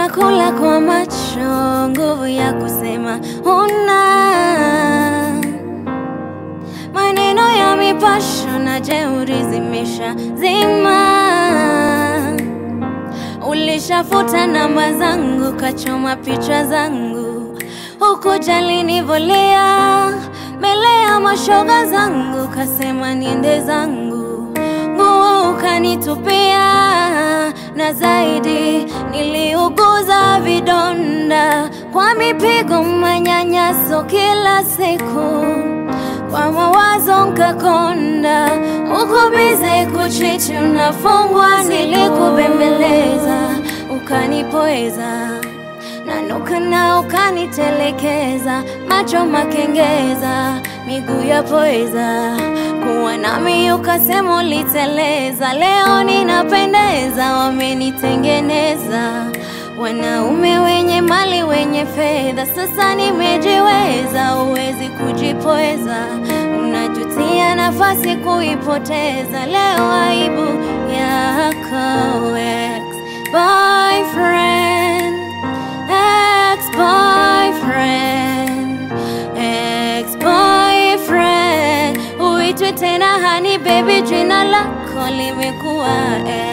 Unakula kwa macho, nguvu ya kusema huna. Maneno ya mipasho na jeuri zimesha zima. Ulishafuta namba zangu, kachoma picha zangu, hukujali nivolia mbele ya mashoga zangu, kasema niende zangu, nguo ukanitupia, na zaidi niliuguza vidonda kwa mipigo, manyanyaso kila siku kwa mawazo nkakonda, uko bize kuchiti, unafungwa. Nilikubembeleza ukanipoeza, nanuka na ukanitelekeza, macho makengeza, miguu ya poeza, kuwa nami ukasema uliteleza. Leo ninapendeza, wamenitengeneza wanaume wenye mali wenye fedha, sasa nimejiweza, huwezi kujipoeza, unajutia nafasi kuipoteza. Leo aibu yako ex boyfriend, ex boyfriend, ex boyfriend, uitwe tena hani baby, jina lako limekuwa ex